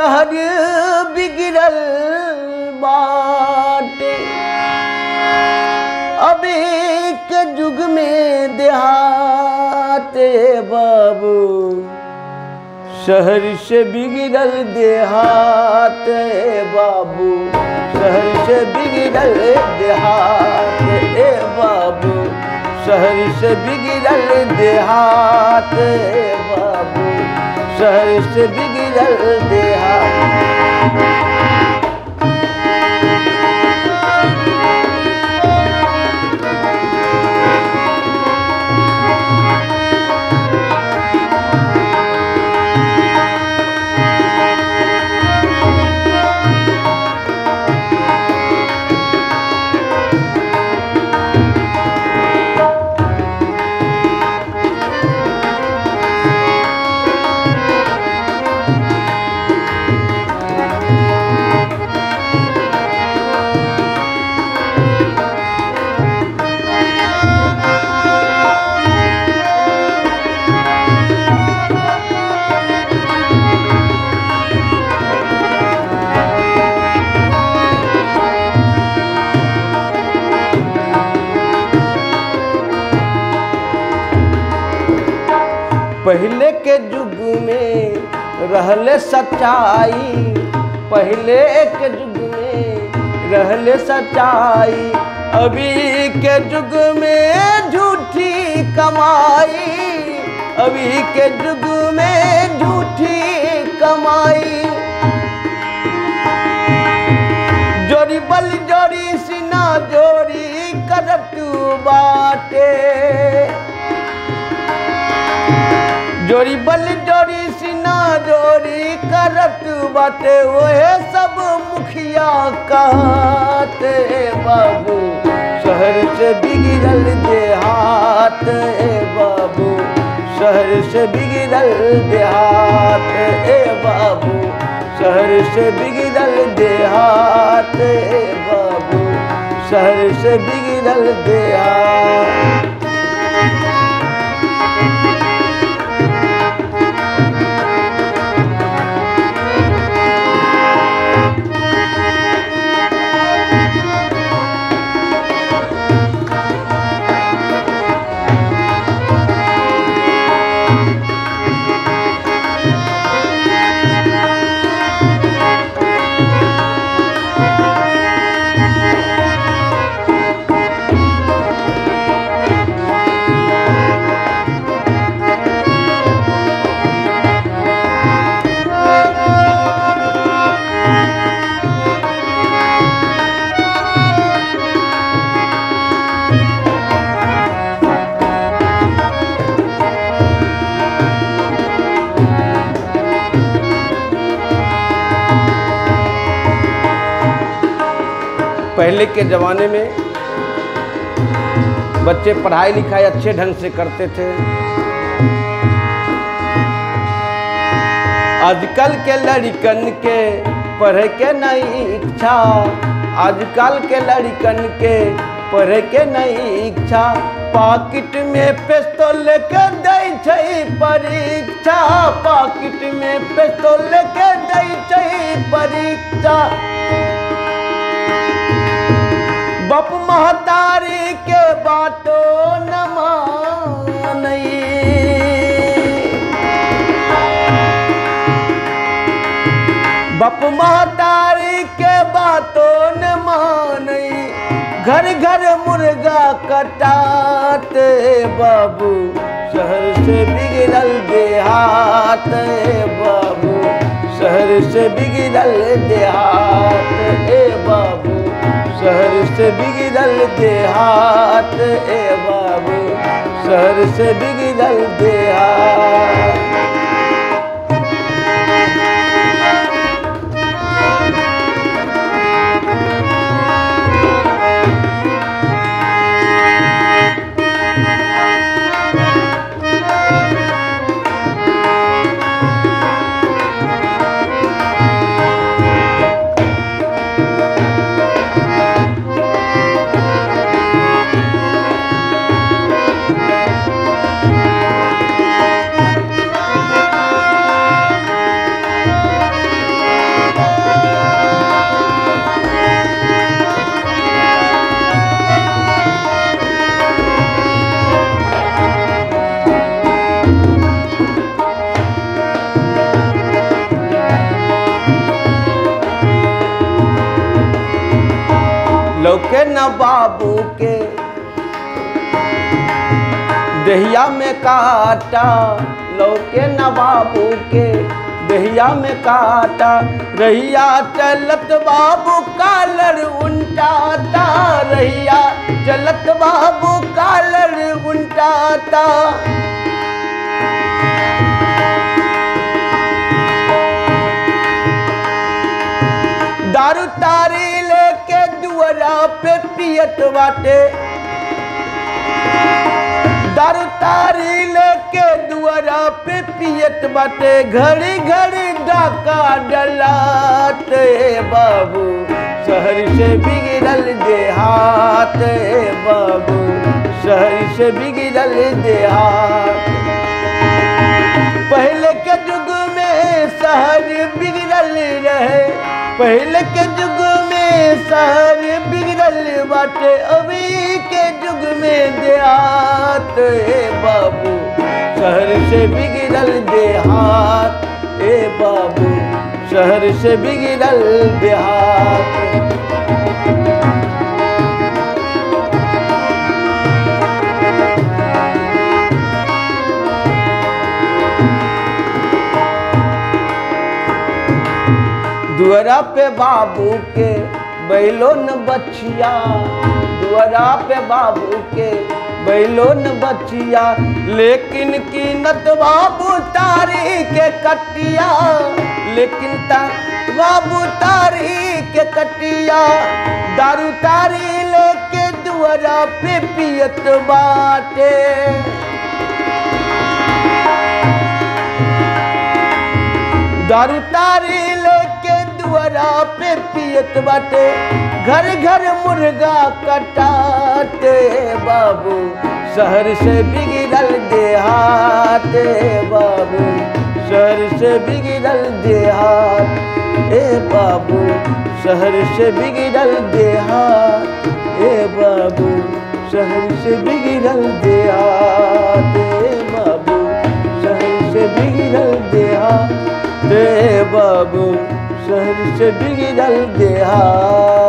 शहर बिगड़ल बाटे अभी के युग में देहाते बाबू शहर से बिगड़ल देहात ए बाबू शहर से बिगड़ल देहात ए बाबू शहर से बिगड़ल देहात ए बाबू शहर से बिगड़ल देहात पहले के युग में रहले सच्चाई पहले के युग में रहले सच्चाई अभी के युग में झूठी कमाई अभी के युग में झूठी कमाई जोड़ी बल जोड़ी सिना जोड़ी करत बाटे जोड़ी बल जोड़ी सिना जोड़ी करत बाटे ओहे सब मुखिया कहते बाबू शहर से बिगड़ल देहात ए बाबू शहर से बिगड़ल देहात ए बाबू शहर से बिगड़ल देहात ए बाबू शहर से बिगड़ल देहात पहले के ज़माने में बच्चे पढ़ाई लिखाई अच्छे ढंग से करते थे आजकल के लड़कन के पढ़े के नहीं इच्छा आजकल के लड़कन के पढ़े के नहीं इच्छा पाकिट में पिस्तौल के दै छै परीक्षा पाकिट में पिस्तौल के दै छै परीक्षा बप महतारी के बातो न मानई बप महतारी के बातो न मानई घर घर मुर्गा कटाते बाबू शहर से बिगड़ल देहात ए बाबू शहर से बिगड़ल देहात ए बाबू शहर से बिगड़ल देहात ए बाबू शहर से बिगड़ल देहात लौके न बाबू के दहिया में काटा लौके न बाबू के दहिया में काटा रहिया चलत बाबू कालर उल्टाता रहिया चलत बाबू कालर उल्टाता दारू तारी लेके दुअरा पे पियत बाटे दारू तारी लेके दुआरा पे पियत बाटे घड़ी घड़ी डाका डलाते बाबू शहर से बिगड़ल देहात बाबू शहर से बिगड़ल देहात पहले के युग में शहर बिगड़ल रहे पहले के युग में शहर बिगड़ल बाटे अभी के युग में देहात ए बाबू शहर से बिगड़ल देहात ए बाबू शहर से बिगड़ल देहात दुअरा पे बाबू के बैलो न बचिया दुअरा पे बाबू के बैलो न बचिया लेकिन कीनत बाबू तारी के कटिया लेकिन ता बाबू तारी के कटिया दारू तारी लेके दुअरा पे पियत बाटे दारू तारी लेके दुआरा पे पियत बाटे घर घर मुर्गा कटाते बाबू शहर से बिगड़ल देहात बाबू शहर से बिगड़ल देहात ए बाबू शहर से बिगड़ल देहात ए बाबू शहर से बिगड़ल देहात ए बाबू शहर से बिगड़ल देहात रे बाबू शहर से बिगड़ल देहात